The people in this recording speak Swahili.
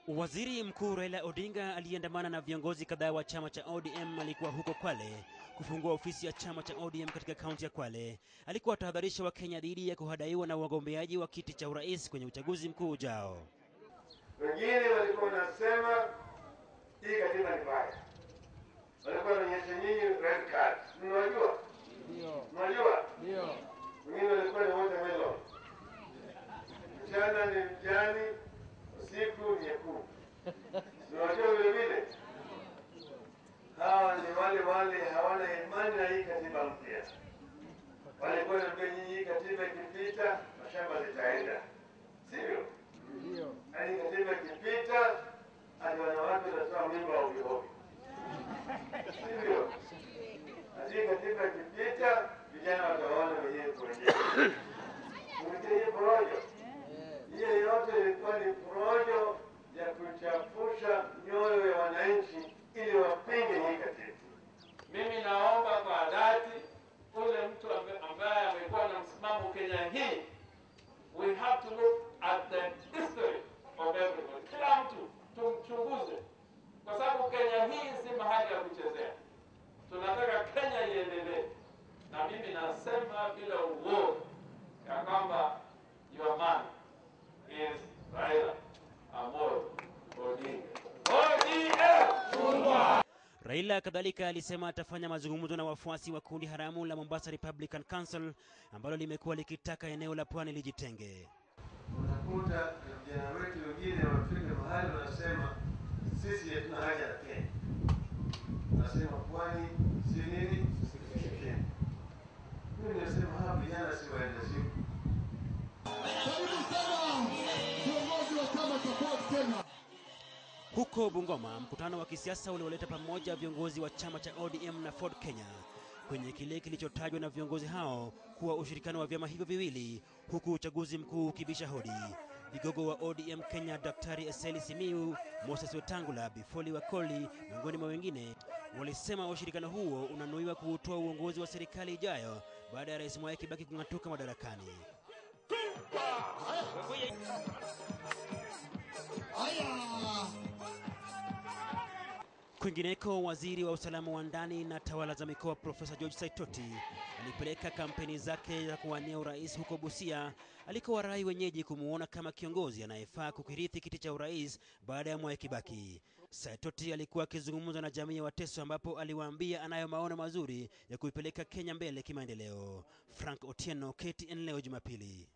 Waziri Mkuu Raila Odinga aliyeandamana na viongozi kadhaa wa chama cha ODM alikuwa huko Kwale kufungua ofisi ya chama cha ODM katika kaunti ya Kwale. Alikuwa atahadharisha Wakenya dhidi ya kuhadaiwa na wagombeaji wa kiti cha urais kwenye uchaguzi mkuu ujao. Wengine walikuwa wanasema hii katiba ni mbaya, walikuwa wanaonyesha nyinyi red card. Mnajua, mnajua, wengine walikuwa ni watermelon, mchana ni mjani, usiku ni nyekundu. Mnajua vile vile, hawa ni wale wale hawana imani na hii katiba mpya. Walikuwa wanaambia nyinyi, hii katiba ikipita mashamba zitaenda, sivyo? Yaani katiba ikipita hadi wanawake wanatoa mimba ovyo ovyo, sivyo? Hadi katiba ikipita vijana wataona wenyewe kwa wenyewe. Mwitie porojo hiyo yote ilikuwa ni porojo ya kuchafusha mioyo ya wananchi ili wapinge hii katiba. Mimi naomba kwa dhati ule mtu ambaye- ambaye amekuwa na msimamo Kenya hii, we have to look at the history of everybody. Kila mtu tumchunguze, kwa sababu Kenya hii si mahali ya kuchezea. Tunataka Kenya iendelee, na mimi nasema bila uoga ya kwamba your man is Raila Amolo Odinga. ODM! Raila kadhalika alisema atafanya mazungumzo na wafuasi wa kundi haramu la Mombasa Republican Council ambalo limekuwa likitaka eneo la pwani lijitenge. Unakuta vijana wetu wengine wafika mahali wanasema sisi hatuna haja na Kenya, nasema pwani si nini, si Kenya. Mimi nasema hawa vijana si waenda siku Karibu sana viongozi wa chama cha Ford Kenya. Huko Bungoma, mkutano wa kisiasa ulioleta pamoja viongozi wa chama cha ODM na Ford Kenya kwenye kile kilichotajwa na viongozi hao kuwa ushirikiano wa vyama hivyo viwili, huku uchaguzi mkuu ukibisha hodi. Vigogo wa ODM Kenya, Daktari Eseli Simiu, Moses Wetangula, Bifoli Wakoli, miongoni mwa wengine, walisema ushirikiano huo unanuiwa kuutoa uongozi wa serikali ijayo baada ya Rais Mwai Kibaki kung'atuka madarakani. Haya, Kwingineko, waziri wa usalama wa ndani na tawala za mikoa Profesa George Saitoti alipeleka kampeni zake za kuwania urais huko Busia, alikowarai wenyeji kumuona kama kiongozi anayefaa kukirithi kiti cha urais baada ya Mwai Kibaki. Saitoti alikuwa akizungumza na jamii ya Wateso, ambapo aliwaambia anayo maono mazuri ya kuipeleka Kenya mbele kimaendeleo. Frank Otieno, KTN leo Jumapili.